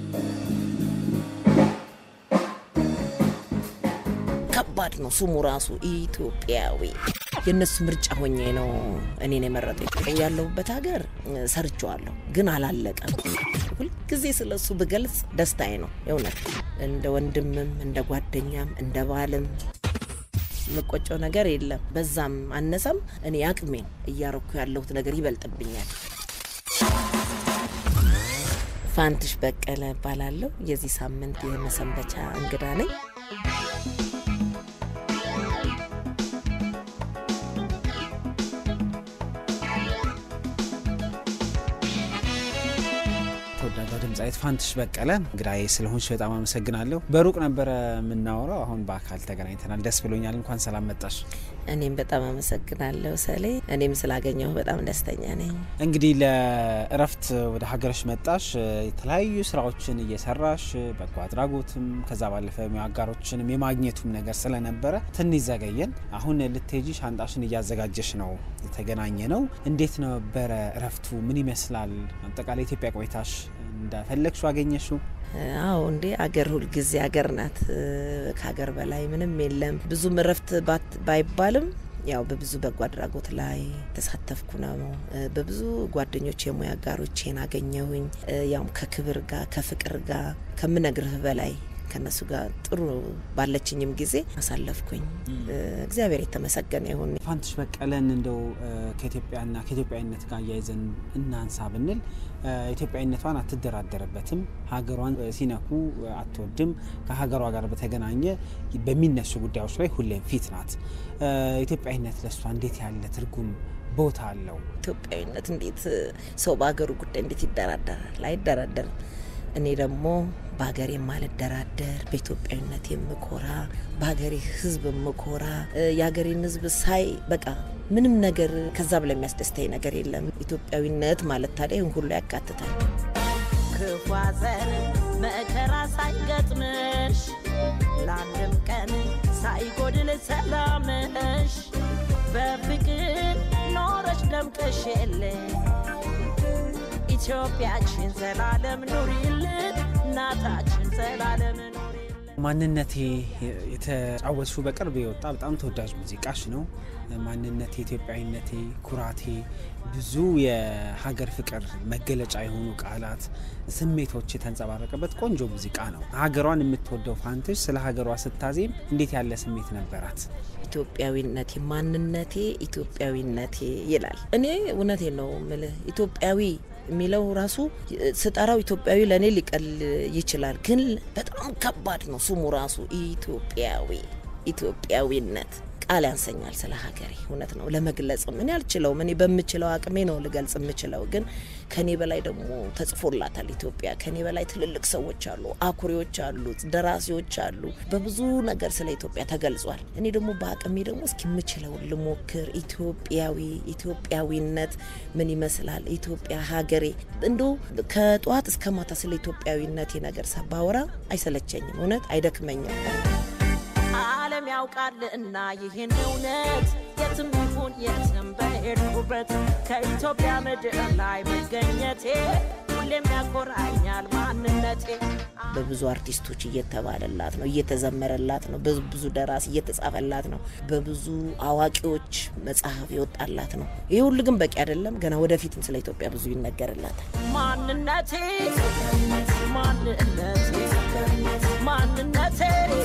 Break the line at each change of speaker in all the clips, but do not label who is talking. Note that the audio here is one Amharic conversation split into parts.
ከባድ ነው ስሙ ራሱ ኢትዮጵያዊ። የእነሱ ምርጫ ሆኜ ነው እኔን የመረጠኝ። ያለሁበት ሀገር ሰርቼዋለሁ፣ ግን አላለቀም። ሁልጊዜ ስለሱ ብገልጽ ደስታዬ ነው የእውነት እንደ ወንድምም እንደ ጓደኛም እንደ ባልም የምቆጨው ነገር የለም። በዛም አነሰም እኔ አቅሜን እያረኩ ያለሁት ነገር ይበልጥብኛል። ፋንትሽ በቀለ እባላለሁ። የዚህ ሳምንት የመሰንበቻ እንግዳ ነኝ።
ተወዳጇ ድምፃዊት ፋንትሽ በቀለ እንግዳዬ ስለሆንሽ በጣም አመሰግናለሁ። በሩቅ ነበረ የምናወራው፣ አሁን በአካል ተገናኝተናል። ደስ ብሎኛል። እንኳን ሰላም መጣሽ።
እኔም በጣም አመሰግናለሁ ሰሌ። እኔም ስላገኘሁ በጣም ደስተኛ ነኝ።
እንግዲህ ለእረፍት ወደ ሀገርሽ መጣሽ። የተለያዩ ስራዎችን እየሰራሽ በጎ አድራጎትም ከዛ ባለፈ አጋሮችንም የማግኘቱም ነገር ስለነበረ ትንሽ ዘገየን። አሁን ልትሄጂ ሻንጣሽን እያዘጋጀሽ ነው የተገናኘ ነው። እንዴት ነበረ እረፍቱ? ምን ይመስላል? አጠቃላይ ኢትዮጵያ ቆይታሽ እንደፈለግሽው አገኘሽው?
አዎ እንዴ አገር ሁልጊዜ አገር ናት። ከሀገር በላይ ምንም የለም። ብዙም እረፍት ባይባልም ያው በብዙ በጎ አድራጎት ላይ ተሳተፍኩ ነው። በብዙ ጓደኞች የሙያ አጋሮቼን አገኘሁኝ። ያውም ከክብር ጋር ከፍቅር ጋር ከምነግርህ በላይ ከነሱ ጋር ጥሩ ባለችኝም ጊዜ አሳለፍኩኝ። እግዚአብሔር የተመሰገነ ይሁን።
ፋንትሽ በቀለን እንደው ከኢትዮጵያና ከኢትዮጵያዊነት ጋር እያይዘን እናንሳ ብንል ኢትዮጵያዊነቷን አትደራደርበትም። ሀገሯን ሲነኩ አትወድም። ከሀገሯ ጋር በተገናኘ በሚነሱ ጉዳዮች ላይ ሁሌም ፊት ናት። ኢትዮጵያዊነት ለእሷ እንዴት ያለ ትርጉም ቦታ አለው?
ኢትዮጵያዊነት እንዴት ሰው በሀገሩ ጉዳይ እንዴት ይደራደራል? አይደራደርም። እኔ ደግሞ በሀገሬ የማልደራደር በኢትዮጵያዊነት የምኮራ በሀገሬ ሕዝብ የምኮራ የሀገሬን ሕዝብ ሳይ በቃ ምንም ነገር ከዛ ብላ የሚያስደስተኝ ነገር የለም። ኢትዮጵያዊነት ማለት ታዲያ ይህን ሁሉ ያካትታል።
ክፉ ሐዘን መከራ ሳይገጥምሽ ለአንድም ቀን ሳይጎድል ሰላምሽ በፍቅር ኖረሽ ደምቀሽ የለ ኢትዮጵያችን ዘላለም ኑሪልን፣ እናታችን ዘላለም ኑሪልን።
ማንነቴ የተጫወትሽው በቅርብ የወጣ በጣም ተወዳጅ ሙዚቃሽ ነው። ማንነቴ፣ ኢትዮጵያዊነቴ፣ ኩራቴ፣ ብዙ የሀገር ፍቅር መገለጫ የሆኑ ቃላት፣ ስሜቶች የተንጸባረቀበት ቆንጆ ሙዚቃ ነው። ሀገሯን የምትወደው ፋንትሽ ስለ ሀገሯ ስታዜም እንዴት ያለ ስሜት ነበራት?
ኢትዮጵያዊነቴ ማንነቴ ኢትዮጵያዊነቴ ይላል። እኔ እውነቴ ነው ምልህ ኢትዮጵያዊ የሚለው ራሱ ስጠራው ኢትዮጵያዊ ለእኔ ሊቀል ይችላል፣ ግን በጣም ከባድ ነው ስሙ ራሱ ኢትዮጵያዊ ኢትዮጵያዊነት ቃል ያንሰኛል ስለ ሀገሬ። እውነት ነው ለመግለጽም እኔ አልችለውም። እኔ በምችለው አቅሜ ነው ልገልጽ የምችለው፣ ግን ከኔ በላይ ደግሞ ተጽፎላታል ኢትዮጵያ። ከኔ በላይ ትልልቅ ሰዎች አሉ፣ አኩሪዎች አሉ፣ ደራሲዎች አሉ። በብዙ ነገር ስለ ኢትዮጵያ ተገልጿል። እኔ ደግሞ በአቅሜ ደግሞ እስኪ የምችለውን ልሞክር። ኢትዮጵያዊ ኢትዮጵያዊነት ምን ይመስላል? ኢትዮጵያ ሀገሬ እንዶ ከጠዋት እስከ ማታ ስለ ኢትዮጵያዊነቴ ነገር ባወራ አይሰለቸኝም፣ እውነት አይደክመኝም።
ዓለም ያውቃልና ይህን እውነት የትም ይሁን የትም በሄድኩበት ከኢትዮጵያ ምድር ላይ መገኘቴ ሁሌም ያኮራኛል ማንነቴ።
በብዙ አርቲስቶች እየተባለላት ነው፣ እየተዘመረላት ነው። በብዙ ደራሲ እየተጻፈላት ነው። በብዙ አዋቂዎች መጽሐፍ የወጣላት ነው። ይህ ሁሉ ግን በቂ አይደለም። ገና ወደፊትም ስለ ኢትዮጵያ ብዙ ይነገርላታል።
ማንነቴ ማንነቴ ማንነቴ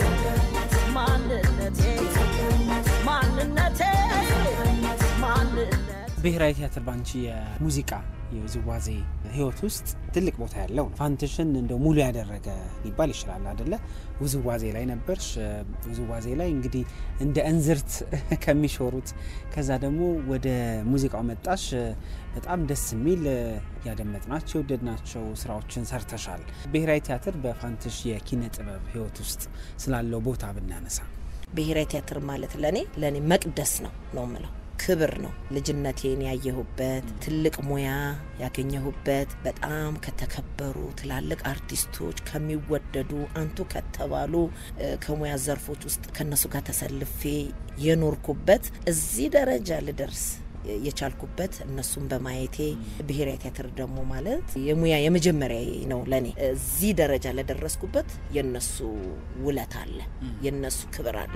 ማንነቴ ማንነቴ ማንነቴ
ብሔራዊ ቲያትር ባንቺ የሙዚቃ የውዝዋዜ ህይወት ውስጥ ትልቅ ቦታ ያለው ነው። ፋንትሽን እንደው ሙሉ ያደረገ ሊባል ይችላል አደለ? ውዝዋዜ ላይ ነበርሽ። ውዝዋዜ ላይ እንግዲህ እንደ እንዝርት ከሚሾሩት ከዛ ደግሞ ወደ ሙዚቃው መጣሽ። በጣም ደስ የሚል ያደመጥናቸው የወደድናቸው ስራዎችን ሰርተሻል። ብሔራዊ ቲያትር በፋንትሽ የኪነ ጥበብ ህይወት ውስጥ ስላለው ቦታ ብናነሳ
ብሔራዊ ቲያትር ማለት ለእኔ ለእኔ መቅደስ ነው ነው ምለው ክብር ነው። ልጅነቴን ያየሁበት ትልቅ ሙያ ያገኘሁበት በጣም ከተከበሩ ትላልቅ አርቲስቶች ከሚወደዱ አንቱ ከተባሉ ከሙያ ዘርፎች ውስጥ ከነሱ ጋር ተሰልፌ የኖርኩበት እዚህ ደረጃ ልደርስ የቻልኩበት እነሱን በማየቴ ብሔራዊ ቲያትር ደግሞ ማለት የሙያ የመጀመሪያ ነው ለኔ። እዚህ ደረጃ ለደረስኩበት የነሱ ውለት አለ፣ የነሱ ክብር አለ።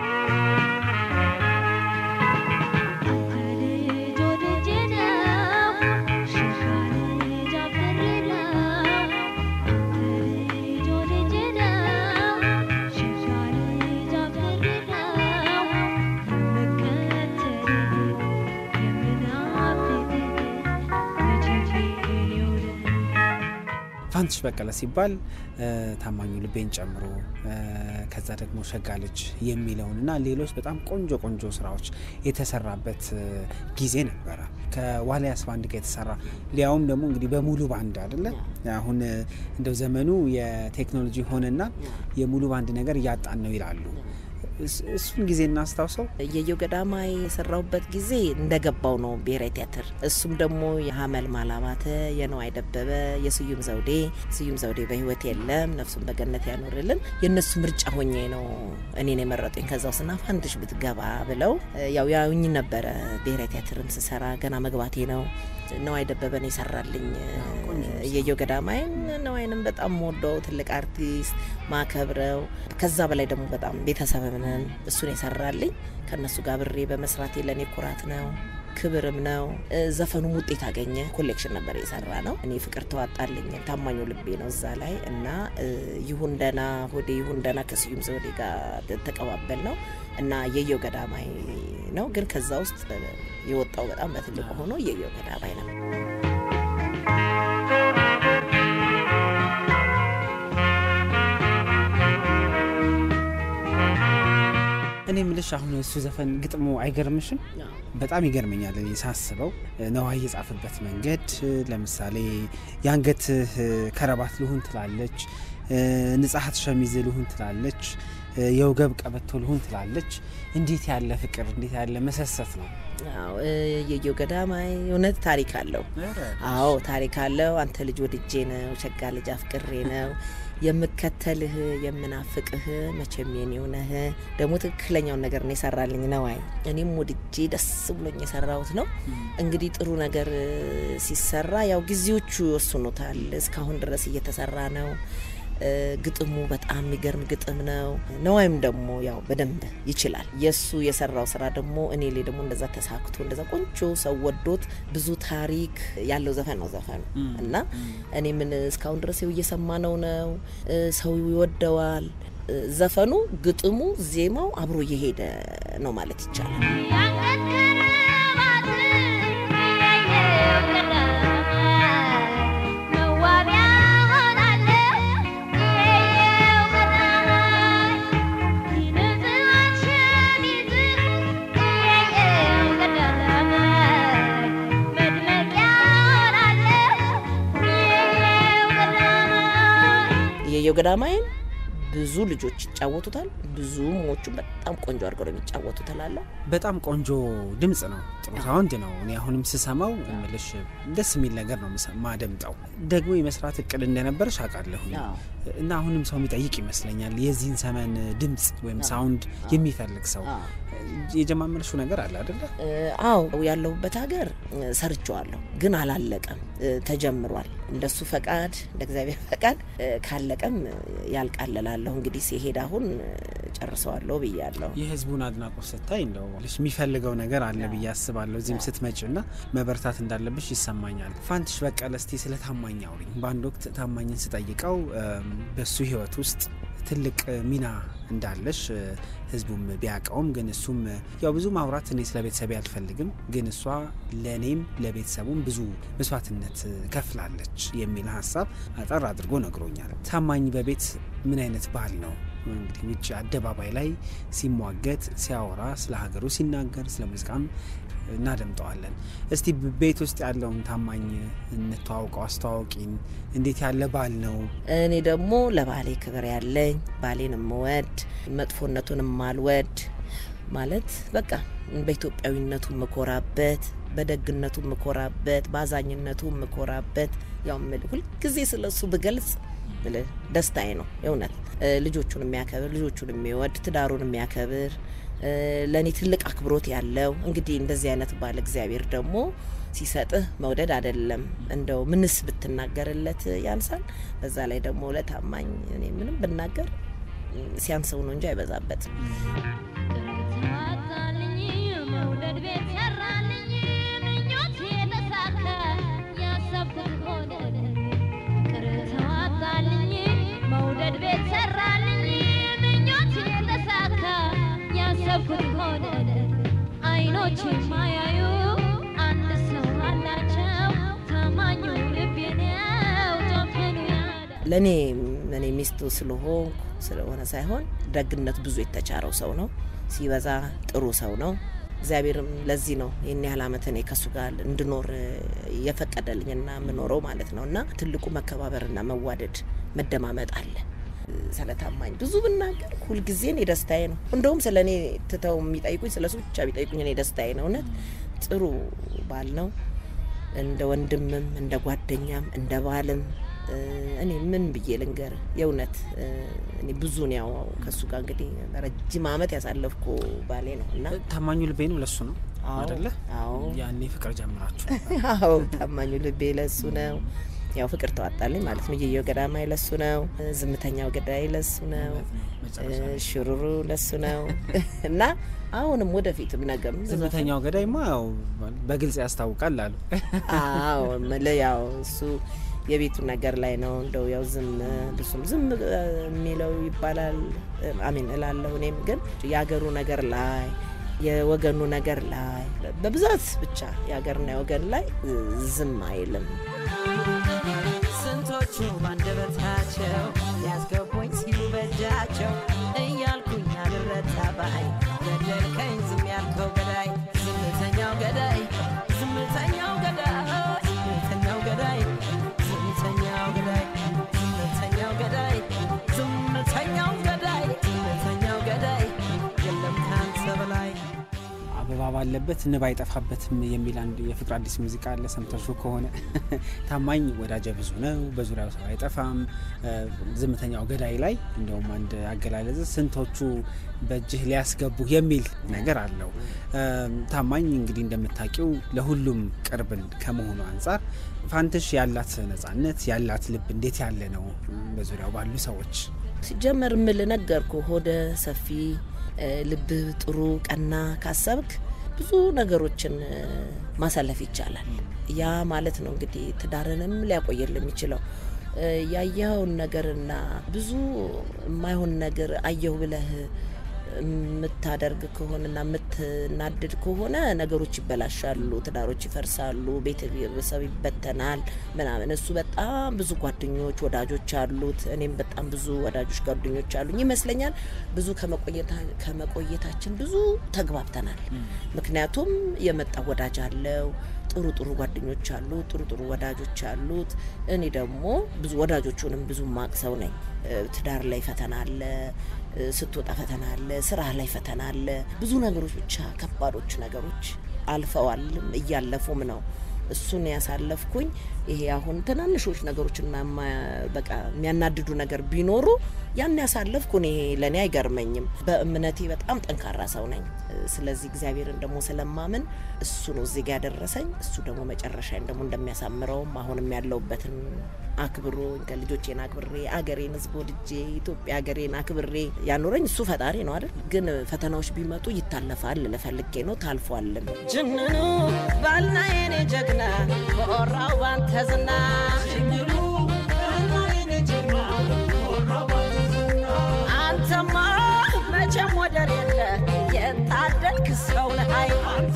ፋንትሽ በቀለ ሲባል ታማኙ ልቤን ጨምሮ ከዛ ደግሞ ሸጋ ልጅ የሚለውን እና ሌሎች በጣም ቆንጆ ቆንጆ ስራዎች የተሰራበት ጊዜ ነበረ። ከዋልያስ ባንድ ጋር የተሰራ ሊያውም ደግሞ እንግዲህ በሙሉ ባንድ አይደለ። አሁን እንደው ዘመኑ የቴክኖሎጂ ሆነና የሙሉ ባንድ ነገር እያጣን ነው ይላሉ። እሱን ጊዜ እናስታውሰው።
እየየው ገዳማይ የሰራሁበት ጊዜ እንደገባው ነው ብሔራዊ ቲያትር። እሱም ደግሞ የሀመል ማላባተ፣ የነዋይ ደበበ፣ የስዩም ዘውዴ ስዩም ዘውዴ በህይወት የለም፣ ነፍሱን በገነት ያኖርልን። የእነሱ ምርጫ ሆኜ ነው እኔን የመረጡኝ። ከዛው ስና ፋንትሽ ብትገባ ብለው ያው ያውኝ ነበረ። ብሔራዊ ቲያትርም ስሰራ ገና መግባቴ ነው። ነዋይ ደበበን የሰራልኝ እየየው ገዳማይን ነዋይንም በጣም ወደው ትልቅ አርቲስት ማከብረው ከዛ በላይ ደግሞ በጣም ቤተሰብም ነን። እሱን የሰራልኝ ከእነሱ ጋር ብሬ በመስራቴ ለእኔ ኩራት ነው ክብርም ነው። ዘፈኑም ውጤት አገኘ። ኮሌክሽን ነበር የሰራ ነው። እኔ ፍቅር ተዋጣልኝ ታማኙ ልቤ ነው እዛ ላይ እና ይሁን ደና ሆዴ ይሁን ደና ከስዩም ዘውዴ ጋር ተቀባበል ነው እና የየው ገዳማይ ነው። ግን ከዛ ውስጥ የወጣው በጣም በትልቁ ሆኖ የየው ገዳማይ ነው።
እኔ ምልሽ አሁን እሱ ዘፈን ግጥሙ አይገርምሽም? በጣም ይገርመኛል እኔ ሳስበው ነዋይ የጻፈበት መንገድ። ለምሳሌ የአንገትህ ከረባት ልሁን ትላለች፣ ንጻሐት ሸሚዝ ልሁን ትላለች፣ የወገብ ቀበቶ ልሁን ትላለች። እንዴት ያለ ፍቅር፣ እንዴት ያለ መሰሰት ነው።
የየው ገዳማይ እውነት ታሪክ አለው። አዎ ታሪክ አለው። አንተ ልጅ ወድጄ ነው፣ ሸጋ ልጅ አፍቅሬ ነው የምከተልህ የምናፍቅህ መቼም የኔው ነህ። ደግሞ ትክክለኛውን ነገር ነው የሰራልኝ ነዋይ። እኔም ወድጄ ደስ ብሎኝ የሰራሁት ነው። እንግዲህ ጥሩ ነገር ሲሰራ ያው ጊዜዎቹ ይወስኑታል። እስካሁን ድረስ እየተሰራ ነው። ግጥሙ በጣም የሚገርም ግጥም ነው። ነዋይም ደግሞ ያው በደንብ ይችላል። የእሱ የሰራው ስራ ደግሞ እኔ ላይ ደግሞ እንደዛ ተሳክቶ እንደዛ ቆንጆ ሰው ወዶት ብዙ ታሪክ ያለው ዘፈን ነው ዘፈኑ እና እኔ ምን እስካሁን ድረስ እየሰማ ነው ነው ሰው ይወደዋል። ዘፈኑ፣ ግጥሙ፣ ዜማው አብሮ እየሄደ ነው ማለት ይቻላል። የየው ገዳማይን ብዙ ልጆች ይጫወቱታል። ብዙ ሞቹ በጣም ቆንጆ አድርገው ነው የሚጫወቱት እላለሁ።
በጣም ቆንጆ ድምጽ ነው፣ ጥሩ ሳውንድ ነው። እኔ አሁንም ስሰማው እምልሽ ደስ የሚል ነገር ነው ማደምጠው። ደግሞ የመስራት እቅድ እንደነበረሽ አውቃለሁ እና አሁንም ሰው የሚጠይቅ ይመስለኛል የዚህን ዘመን ድምጽ ወይም ሳውንድ የሚፈልግ ሰው የጀማመርሽው ነገር አለ አደለ?
አዎ ያለሁበት ሀገር ሰርቸዋለሁ፣ ግን አላለቀም። ተጀምሯል። እንደሱ ፈቃድ እንደ እግዚአብሔር ፈቃድ ካለቀም ያልቃለላለሁ። እንግዲህ ሲሄድ አሁን ጨርሰዋለሁ ብያለሁ።
የህዝቡን አድናቆት ስታይ እንደው የሚፈልገው ነገር አለ ብዬ አስባለሁ። እዚህም ስትመጭ ና መበርታት እንዳለብሽ ይሰማኛል። ፋንትሽ በቀለ እስቲ ስለ ታማኝ አውሪኝ። በአንድ ወቅት ታማኝን ስጠይቀው በሱ ህይወት ውስጥ ትልቅ ሚና እንዳለሽ ህዝቡም ቢያውቀውም ግን እሱም ያው ብዙ ማውራት እኔ ስለ ቤተሰቤ አልፈልግም፣ ግን እሷ ለእኔም ለቤተሰቡም ብዙ መስዋዕትነት ከፍላለች የሚል ሀሳብ አጠር አድርጎ ነግሮኛል። ታማኝ በቤት ምን አይነት ባህል ነው እንግዲህ ውጭ አደባባይ ላይ ሲሟገት ሲያወራ ስለ ሀገሩ ሲናገር ስለ ሙዚቃም እናደምጠዋለን። እስቲ ቤት ውስጥ ያለውን ታማኝ እንተዋውቀው፣ አስተዋውቂን። እንዴት ያለ ባል ነው?
እኔ ደግሞ ለባሌ ክብር ያለኝ ባሌን የምወድ መጥፎነቱን የማልወድ ማለት በቃ በኢትዮጵያዊነቱ የምኮራበት፣ በደግነቱ የምኮራበት፣ በአዛኝነቱ የምኮራበት ያው ሁልጊዜ ስለሱ ብገልጽ ደስታዬ ነው የእውነት ልጆቹን የሚያከብር ልጆቹን የሚወድ ትዳሩን የሚያከብር ለእኔ ትልቅ አክብሮት ያለው እንግዲህ እንደዚህ አይነት ባል እግዚአብሔር ደግሞ ሲሰጥህ መውደድ አይደለም እንደው ምንስ ብትናገርለት ያንሳል። በዛ ላይ ደግሞ ለታማኝ እኔ ምንም ብናገር ሲያንሰው ነው እንጂ አይበዛበትም።
ተዋጣልኝ መውደድ ቤት ሰራልኝ ምኞቴ ተሳካ ያሰብኩት ሆነልኝ ፍቅር ተዋጣልኝ መውደድ ቤት ሰራልኝ ምኞቴ ተሳካ ያሰብኩት ሆነልኝ አይኖች ማያዩ አንድ ሰው አላቸው ታማኙ ልቤ ነው ጨክኑ ያለ
ለእኔ እኔ ሚስቱ ስለሆንኩ ስለሆነ ሳይሆን ደግነት ብዙ የተቻረው ሰው ነው። ሲበዛ ጥሩ ሰው ነው። እግዚአብሔርም ለዚህ ነው ይህን ያህል ዓመት እኔ ከእሱ ጋር እንድኖር የፈቀደልኝና የምኖረው ማለት ነው። እና ትልቁ መከባበርና መዋደድ መደማመጥ አለ። ስለ ታማኝ ብዙ ብናገር ሁልጊዜ እኔ ደስታዬ ነው። እንደውም ስለ እኔ ትተው የሚጠይቁኝ ስለ እሱ ብቻ ቢጠይቁኝ እኔ ደስታዬ ነው። እውነት ጥሩ ባል ነው። እንደ ወንድምም እንደ ጓደኛም እንደ ባልም እኔ ምን ብዬ ልንገር? የእውነት እኔ ብዙን ያው ከእሱ ጋር እንግዲህ ረጅም ዓመት ያሳለፍኩ ባሌ ነው እና
ታማኙ ልቤንም ለሱ ነው
አዎ፣
አደለ?
አዎ
ያኔ ፍቅር ጀምራችሁ
አዎ ታማኙ ልቤ ለሱ ነው። ያው ፍቅር ተዋጣልኝ ማለት ነው። እየየው ገዳማይ ለሱ ነው። ዝምተኛው ገዳይ ለሱ ነው።
መጨረሻ ላይ
ሽሩሩ ለሱ ነው እና አሁንም ወደፊትም ነገም
ዝምተኛው ገዳይማ ያው በግልጽ ያስታውቃል አሉ።
አዎ እምልህ ያው እሱ የቤቱ ነገር ላይ ነው። እንደው ያው ዝም ብሱም ዝም የሚለው ይባላል አሚን እላለሁ። እኔም ግን የሀገሩ ነገር ላይ የወገኑ ነገር ላይ በብዛት ብቻ የሀገርና የወገን ላይ ዝም አይልም።
ስንቶቹ ባንደበታቸው ያስገቡኝ ሲሉ በእጃቸው እያልኩኝ አልረታ ባይ ገደልከኝ ዝም ያልከው ገዳይ ዝምተኛው ገዳይ ዝምተኛው ገዳይ ዝምተኛው ገዳይ ዝምተኛው ገዳይ ዝምተኛው ገዳይ ዝምተኛው ገዳይ ዝምተኛው ገዳይ የለም ካንተ በላይ
አበባ ባለበት ንብ አይጠፋበትም የሚል አንድ የፍቅር አዲስ ሙዚቃ አለ። ሰምተሹ ከሆነ ታማኝ ወዳጀ ብዙ ነው፣ በዙሪያው ሰው አይጠፋም። ዝምተኛው ገዳይ ላይ እንደውም አንድ አገላለጽ ስንቶቹ በእጅህ ሊያስገቡ የሚል ነገር አለው። ታማኝ እንግዲህ እንደምታውቂው ለሁሉም ቅርብን ከመሆኑ አንጻር ፋንትሽ ያላት ነጻነት ያላት ልብ እንዴት ያለ ነው? በዙሪያው ባሉ ሰዎች
ሲጀመር ምል ነገርኩ ሆደ ሰፊ ልብህ ጥሩ ቀና ካሰብክ ብዙ ነገሮችን ማሳለፍ ይቻላል። ያ ማለት ነው እንግዲህ ትዳርንም ሊያቆየል የሚችለው ያየኸውን ነገርና ብዙ የማይሆን ነገር አየሁ ብለህ የምታደርግ ከሆነና የምትናድድ ከሆነ ነገሮች ይበላሻሉ፣ ትዳሮች ይፈርሳሉ፣ ቤተሰብ ይበተናል ምናምን። እሱ በጣም ብዙ ጓደኞች ወዳጆች አሉት። እኔም በጣም ብዙ ወዳጆች ጓደኞች አሉኝ ይመስለኛል። ብዙ ከመቆየታችን ብዙ ተግባብተናል። ምክንያቱም የመጣ ወዳጅ አለው ጥሩ ጥሩ ጓደኞች አሉ፣ ጥሩ ጥሩ ወዳጆች አሉት። እኔ ደግሞ ብዙ ወዳጆቹንም ብዙ ማቅ ሰው ነኝ። ትዳር ላይ ፈተና አለ፣ ስትወጣ ፈተና አለ፣ ስራ ላይ ፈተና አለ። ብዙ ነገሮች ብቻ ከባዶች ነገሮች አልፈዋልም እያለፉም ነው። እሱን ያሳለፍኩኝ ይሄ አሁን ትናንሾች ነገሮችና በቃ የሚያናድዱ ነገር ቢኖሩ ያን ያሳለፍኩ እኔ ለእኔ አይገርመኝም። በእምነቴ በጣም ጠንካራ ሰው ነኝ። ስለዚህ እግዚአብሔርን ደግሞ ስለማምን እሱ ነው እዚህ ጋ ያደረሰኝ። እሱ ደግሞ መጨረሻዬን ደግሞ እንደሚያሳምረውም አሁንም ያለውበትን አክብሮ ከልጆቼን አክብሬ አገሬን ሕዝብ ወድጄ ኢትዮጵያ ሀገሬን አክብሬ ያኖረኝ እሱ ፈጣሪ ነው አይደል? ግን ፈተናዎች ቢመጡ ይታለፋል ልፈልጌ ነው ታልፏልም።
ጅንኑ ባልና የኔ ጀግና በኦራው ባንተ ዝና አንተማ መቼም ወደር የለ የታደልክ ሰው ነህ አይ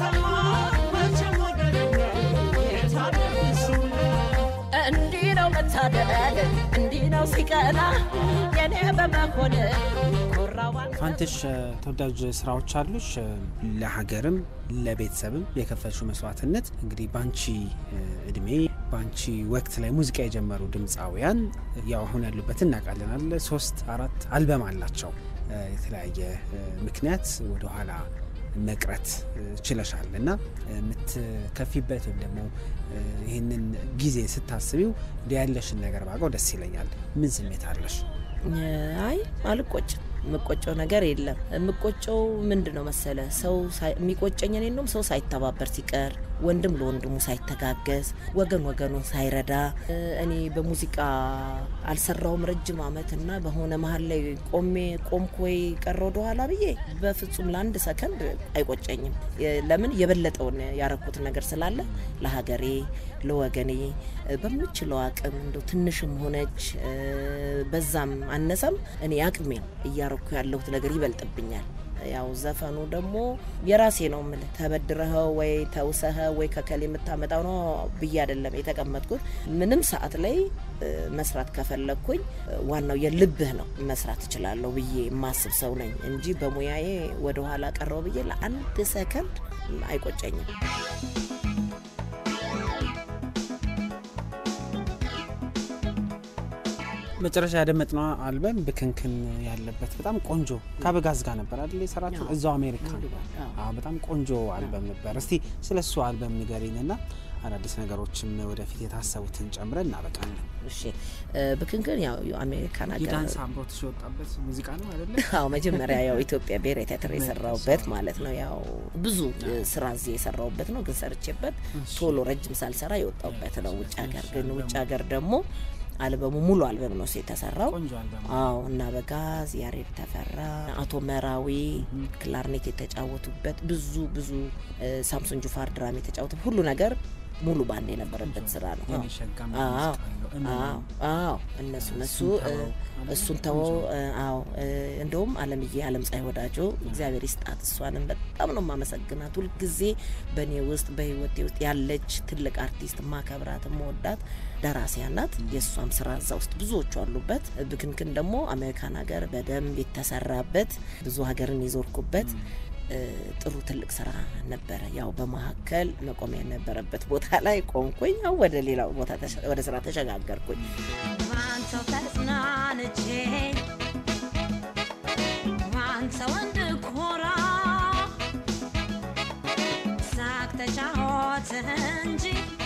እንዲህ ነው መታደል እንዲህ ነው ሲቀና የኔ በመሆን ኮራዋን
ፋንትሽ ተወዳጅ ስራዎች አሉሽ። ለሀገርም ለቤተሰብም የከፈልሽው መስዋዕትነት እንግዲህ በአንቺ እድሜ በአንቺ ወቅት ላይ ሙዚቃ የጀመሩ ድምፃውያን ያው አሁን ያሉበት እናውቃለን አለ ሶስት አራት አልበም አላቸው። የተለያየ ምክንያት ወደኋላ መቅረት ችለሻል እና የምትከፊበት ወይም ደግሞ ይህንን ጊዜ ስታስቢው እንዲ ያለሽን ነገር ባውቀው ደስ ይለኛል። ምን ስሜት አለሽ?
አይ አልቆጭም። የምቆጨው ነገር የለም። የምቆጨው ምንድን ነው መሰለ ሰው ሳይ- የሚቆጨኝ እኔ እንደውም ሰው ሳይተባበር ሲቀር፣ ወንድም ለወንድሙ ሳይተጋገዝ፣ ወገን ወገኑን ሳይረዳ እ፣ እኔ በሙዚቃ አልሰራውም ረጅም አመት እና በሆነ መሀል ላይ ቆሜ ቆምኩ ወይ ቀረ ወደ ኋላ ብዬ በፍጹም ለአንድ ሰከንድ አይቆጨኝም። የ- ለምን የበለጠውን ያረኩት ነገር ስላለ ለሀገሬ ለወገኔ እ፣ በምችለው አቅም እንደው ትንሽም ሆነች እ፣ በዛም አነሰም እኔ አቅሜን እያረኩ ያለሁት ነገር ይበልጥብኛል። ያው ዘፈኑ ደግሞ የራሴ ነው ምልህ ተበድረኸው ወይ ተውሰኸ ወይ ከከል የምታመጣው ነው ብዬ አይደለም የተቀመጥኩት። ምንም ሰዓት ላይ እ፣ መስራት ከፈለግኩኝ እ፣ ዋናው የልብህ ነው መስራት እችላለሁ ብዬ የማስብ ሰው ነኝ እንጂ በሙያዬ ወደ ኋላ ቀረው ብዬ ለአንድ ሰከንድ አይቆጨኝም።
መጨረሻ ያደመጥነው አልበም ብክንክን ያለበት በጣም ቆንጆ ከአበጋዝ ጋር ነበር አይደል የሰራችሁ?
አዎ።
እዛው አሜሪካ።
አዎ።
አዎ፣ በጣም ቆንጆ አልበም ነበር። እስቲ ስለ እሱ አልበም ንገሪንና አዳዲስ ነገሮችም ወደፊት የታሰቡትን ጨምረን እናበቃለን።
እሺ እ፣ ብክንክን ያው አሜሪካን ሀገር
የዳንስ አምሮት የወጣበት ሙዚቃ ነው አይደለ?
አዎ መጀመሪያ ያው ኢትዮጵያ ብሔራዊ ቲያትር የሰራውበት ማለት ነው። ያው ብዙ እ፣ ስራ እዚህ የሰራውበት ነው፣ ግን ሰርቼበት ቶሎ ረጅም ሳልሰራ የወጣውበት ነው። ውጭ ሀገር ግን ውጭ ሀገር ደግሞ አልበሙ ሙሉ አልበም ነው የተሰራው።
ቆንጆ አልበም
አዎ እና በጋዝ ያሬድ ተፈራ፣ አቶ መራዊ ክላርኔት የተጫወቱበት ብዙ ብዙ እ፣ ሳምሶን ጁፋር ድራም የተጫወቱ ሁሉ ነገር ሙሉ ባንድ የነበረበት ስራ ነው።
የኔ ሸጋም
አዎ
ሙዚቃ አለው። እኔ
አዎ አዎ እነሱ እነሱ
እሱን
እ፣
ተወው አለ።
እሱን ተወው እ፣ አዎ እ፣ እንደውም አለምዬ አለም ፀሐይ ወዳጆ እግዚአብሔር ይስጣት እሷንም በጣም ነው ማመሰግናት። ሁልጊዜ በእኔ ውስጥ በህይወቴ ውስጥ ያለች ትልቅ አርቲስት ማከብራት መወዳት ደራሲያ ናት። የእሷም ስራ እዛ ውስጥ ብዙዎቹ አሉበት። ብክንክን ደግሞ አሜሪካን ሀገር በደንብ የተሰራበት ብዙ ሀገርን የዞርኩበት እ፣ ጥሩ ትልቅ ስራ ነበረ። ያው በመካከል መቆሚያ የነበረበት ቦታ ላይ ቆምኩኝ። ያው ወደ ሌላው ቦታ ተሸ- ወደ ስራ ተሸጋገርኩኝ።
ማንተው ተጽናንቼ ማንተው እንድኮራ ሳቅ ተጫወት እንጂ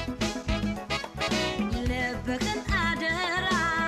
ልብህን አደራ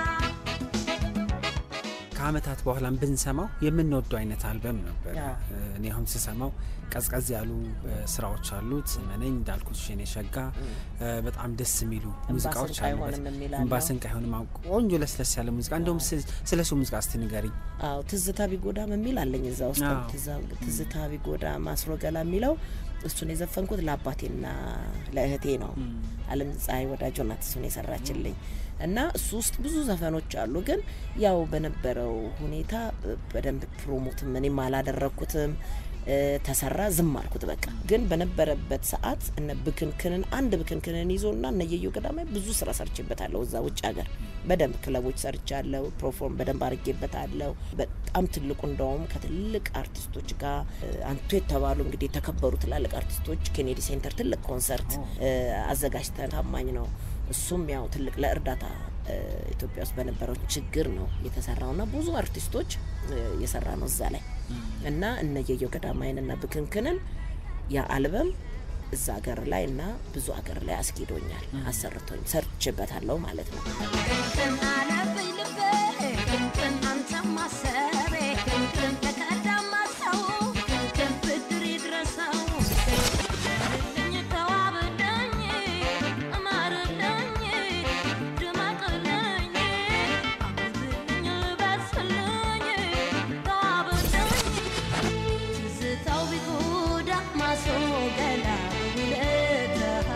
ከአመታት በኋላም ብንሰማው የምንወደው አይነት አልበም ነበር።
አዎ።
እኔ አሁን ስሰማው ቀዝቀዝ ያሉ እ፣ ስራዎች አሉት። መነኝ እንዳልኩት ሽኔ ሸጋ እ፣ በጣም ደስ የሚሉ ሙዚቃዎች
ስንቅ
አሉበት።
አይሆንም የሚል
እንባ
አለው።
ስንቅ አይሆንም። አዎ፣ ቆንጆ ለስለስ ያለ ሙዚቃ እንደውም ስ- ስለ እሱ ሙዚቃ እስቲ ንገሪኝ።
አዎ ትዝታ ቢጎዳም የሚል አለኝ እዛ ውስጥ
አዎ።
ትዛ- ትዝታ ቢጎዳም አስሮ ገላ የሚለው እሱን የዘፈንኩት ለአባቴና ለእህቴ ነው። አለም ፀሐይ ወዳጆ ናት እሱን የሰራችልኝ እና እሱ ውስጥ ብዙ ዘፈኖች አሉ። ግን ያው በነበረው ሁኔታ በደንብ ፕሮሞትም እኔም አላደረግኩትም እ፣ ተሰራ ዝም አልኩት በቃ። ግን በነበረበት ሰዓት እነ ብክንክንን አንድ ብክንክንን ይዞና እነ የየው ገዳማዊ ብዙ ስራ ሰርችበታለሁ እዛ ውጭ ሀገር በደንብ ክለቦች ሰርቻለሁ። ፕሮፎርም በደንብ አድርጌበታለሁ። በጣም ትልቁ እንደውም ከትልቅ አርቲስቶች ጋር እ፣ አንቱ የተባሉ እንግዲህ የተከበሩ ትላልቅ አርቲስቶች ኬኔዲ ሴንተር ትልቅ ኮንሰርት እ፣ አዘጋጅተን ታማኝ ነው። እሱም ያው ትልቅ ለእርዳታ እ፣ ኢትዮጵያ ውስጥ በነበረው ችግር ነው የተሰራውና ብዙ አርቲስቶች እ፣ የሰራ ነው እዛ ላይ እና እነ የየው ገዳማይን እና ብክንክንን ያ አልበም እዛ ሀገር ላይ እና ብዙ ሀገር ላይ አስጌዶኛል፣ አሰርቶኝ ሰርችበታለሁ ማለት ነው።
ቅንቅን አለብኝ ልቤ ቅንቅን አንተም ማሰቤ ቅንቅን ተቀዳማ ሰው ቅንቅን ብድር ይድረሰው ልኝ ተዋብልኝ እማርልኝ ድመቅልኝ አብብልኝ ልበስልኝ ተዋብልኝ ትዝታው ቢጎዳ ማስወገዳ ውለታ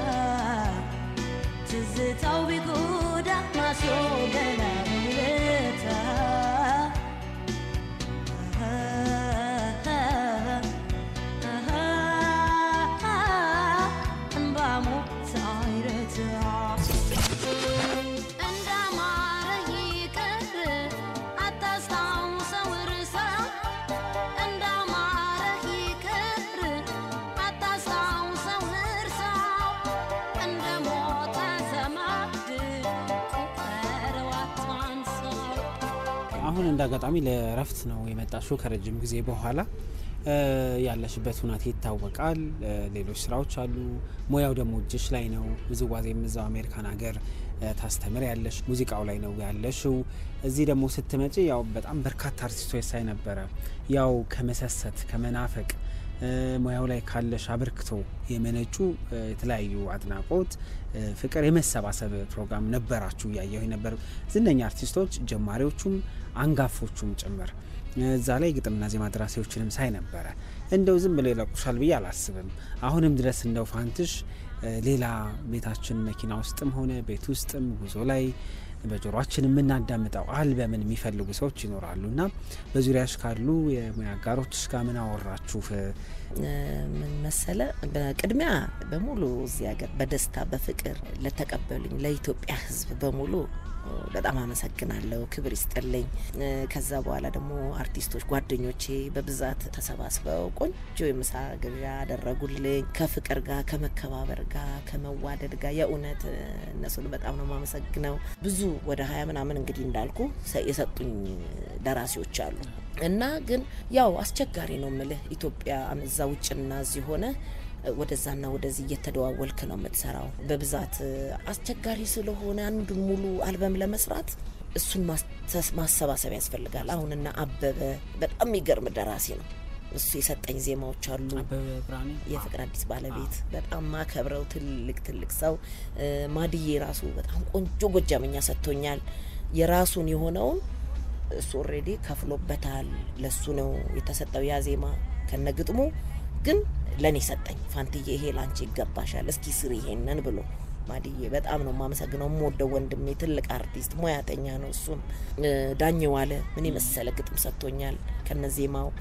ትዝታው ቢጎዳ ማስወገዳ ውለታ እንባሙ ሳይረታ እንዳማረ ይቅር አታስታውሰው እርሳው እንዳማረ ይቅር አታስታውሰው እርሳው እንደ ሞተ ዘመድ ቁጠረው አታንሳው
አሁን እንደ አጋጣሚ ለእረፍት ነው የመጣሽው ከረጅም ጊዜ በኋላ እ፣ ያለሽበት ሁናቴ ይታወቃል። እ፣ ሌሎች ስራዎች አሉ። ሙያው ደግሞ እጅሽ ላይ ነው። ውዝዋዜም እዛው አሜሪካን ሀገር ታስተምር ያለሽ ሙዚቃው ላይ ነው ያለሽው። እዚህ ደግሞ ስትመጪ ያው በጣም በርካታ አርቲስቶች ሳይ ነበረ። ያው ከመሰሰት ከመናፈቅ ሙያው ላይ ካለሽ አበርክቶ የመነጩ የተለያዩ አድናቆት፣ ፍቅር፣ የመሰባሰብ ፕሮግራም ነበራችሁ እያየሁ ነበር። ዝነኛ አርቲስቶች ጀማሪዎቹም አንጋፎቹም ጭምር እዛ ላይ ግጥምና ዜማ ደራሲዎችንም ሳይ ነበረ። እንደው ዝም ብለው ይለቁሻል ብዬ አላስብም። አሁንም ድረስ እንደው ፋንትሽ ሌላ ቤታችን መኪና ውስጥም ሆነ ቤት ውስጥም ጉዞ ላይ በጆሮችን የምናዳምጠው አልበምን የሚፈልጉ ሰዎች ይኖራሉ እና በዙሪያሽ ካሉ የሙያ አጋሮችሽ ጋር ምን አወራችሁ?
ምን መሰለ፣ በቅድሚያ በሙሉ እዚህ ሀገር በደስታ በፍቅር ለተቀበሉኝ ለኢትዮጵያ ሕዝብ በሙሉ በጣም አመሰግናለሁ። ክብር ይስጥልኝ። ከዛ በኋላ ደግሞ አርቲስቶች ጓደኞቼ በብዛት ተሰባስበው ቆንጆ የምሳ ግብዣ አደረጉልኝ። ከፍቅር ጋር ከመከባበር ጋር ከመዋደድ ጋር የእውነት እነሱን በጣም ነው የማመሰግነው። ብዙ ወደ ሀያ ምናምን እንግዲህ እንዳልኩ የሰጡኝ ደራሲዎች አሉ እና ግን ያው አስቸጋሪ ነው ምልህ ኢትዮጵያ እዛ ውጭና እዚህ ሆነ ወደዛና ወደዚህ እየተደዋወልክ ነው የምትሰራው። በብዛት አስቸጋሪ ስለሆነ አንዱን ሙሉ አልበም ለመስራት እሱን ማሰባሰብ ያስፈልጋል። አሁንና አበበ በጣም የሚገርም ደራሲ ነው። እሱ የሰጠኝ ዜማዎች አሉ። የፍቅር አዲስ ባለቤት በጣም ማከብረው ትልቅ ትልቅ ሰው ማድዬ ራሱ በጣም ቆንጆ ጎጃመኛ ሰጥቶኛል። የራሱን የሆነውን እሱ ኦልሬዲ ከፍሎበታል። ለሱ ነው የተሰጠው ያ ዜማ ከነግጥሙ ግን ለእኔ ሰጠኝ። ፋንትዬ ይሄ ላንቺ ይገባሻል፣ እስኪ ስሪ ይሄንን ብሎ ማድዬ በጣም ነው የማመሰግነው። የምወደው ወንድሜ ትልቅ አርቲስት ሙያተኛ ነው። እሱም ዳኘው አለ ምን የመሰለ ግጥም ሰጥቶኛል ከነዜማው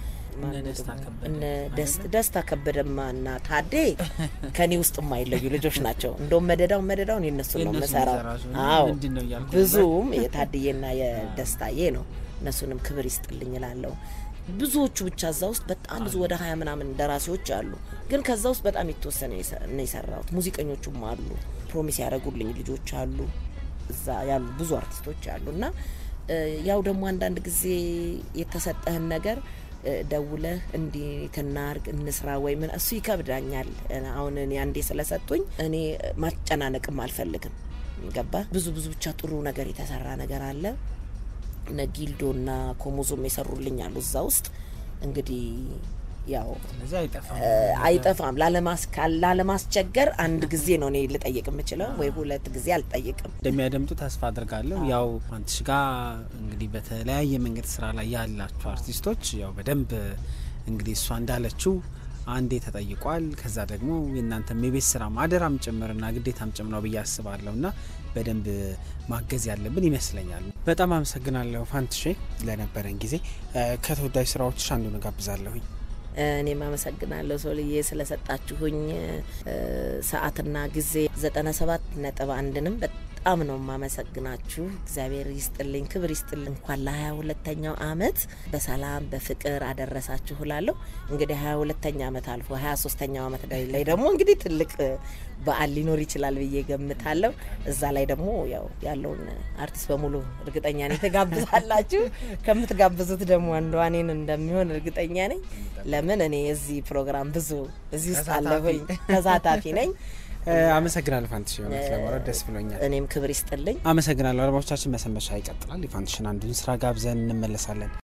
ደስታ ከበደማ እና ታዴ ከኔ ውስጥ የማይለዩ ልጆች ናቸው። እንደውም መደዳውን መደዳውን የነሱ ነው የምሰራው። አዎ ብዙም የታድዬና የደስታዬ ነው። እነሱንም ክብር ይስጥልኝ እላለሁ። ብዙዎቹ ብቻ እዛ ውስጥ በጣም ብዙ ወደ ሀያ ምናምን ደራሲዎች አሉ። ግን ከዛ ውስጥ በጣም የተወሰነ ነው የሰራሁት። ሙዚቀኞቹም አሉ፣ ፕሮሚስ ያደረጉልኝ ልጆች አሉ፣ እዛ ያሉ ብዙ አርቲስቶች አሉ። እና ያው ደግሞ አንዳንድ ጊዜ የተሰጠህን ነገር ደውለህ እንዲህ ትናርግ እንስራ ወይ ምን እሱ ይከብዳኛል። አሁን እኔ አንዴ ስለሰጡኝ እኔ ማጨናነቅም አልፈልግም። ገባ ብዙ ብዙ ብቻ ጥሩ ነገር የተሰራ ነገር አለ እነ ጊልዶና ኮሞዞም የሰሩልኝ አሉ እዛ ውስጥ እንግዲህ ያው አይጠፋም። ላለማስቸገር አንድ ጊዜ ነው እኔ ልጠይቅ የምችለው ወይ ሁለት ጊዜ አልጠይቅም።
እንደሚያደምጡ ተስፋ አድርጋለሁ። ያው አንትሽ ጋር እንግዲህ በተለያየ መንገድ ስራ ላይ ያላችሁ አርቲስቶች ያው በደንብ እንግዲህ እሷ እንዳለችው አንዴ ተጠይቋል። ከዛ ደግሞ የእናንተም የቤት ስራ ማደራም ጭምርና ግዴታም ጭምር ነው ብዬ አስባለሁ እና በደንብ ማገዝ ያለብን ይመስለኛል። በጣም አመሰግናለሁ ፋንትሼ ለነበረን ጊዜ። ከተወዳጅ ስራዎችሽ አንዱን ጋብዛለሁኝ።
እኔም አመሰግናለሁ ሶልዬ ስለሰጣችሁኝ ሰዓትና ጊዜ ዘጠና ሰባት ነጥብ አንድንም በጣም ነው የማመሰግናችሁ። እግዚአብሔር ይስጥልኝ፣ ክብር ይስጥልኝ። እንኳን ለሀያ ሁለተኛው አመት በሰላም በፍቅር አደረሳችሁ እላለሁ። እንግዲህ ሀያ ሁለተኛ አመት አልፎ ሀያ ሶስተኛው አመት ላይ ደግሞ እንግዲህ ትልቅ በዓል ሊኖር ይችላል ብዬ ገምታለሁ። እዛ ላይ ደግሞ ያው ያለውን አርቲስት በሙሉ እርግጠኛ ነኝ ትጋብዛላችሁ። ከምትጋብዙት ደግሞ አንዷ እኔን እንደሚሆን እርግጠኛ ነኝ። ለምን እኔ የዚህ ፕሮግራም ብዙ እዚህ ውስጥ አለሁኝ፣ ተሳታፊ ነኝ።
አመሰግናለሁ ፋንትሽ፣ የሆነት ለማውራት ደስ ብሎኛል።
እኔም ክብር ይስጥልኝ።
አመሰግናለሁ። አድማጮቻችን መሰንበቻ ይቀጥላል። የፋንትሽን አንዱን ስራ ጋብዘን እንመለሳለን።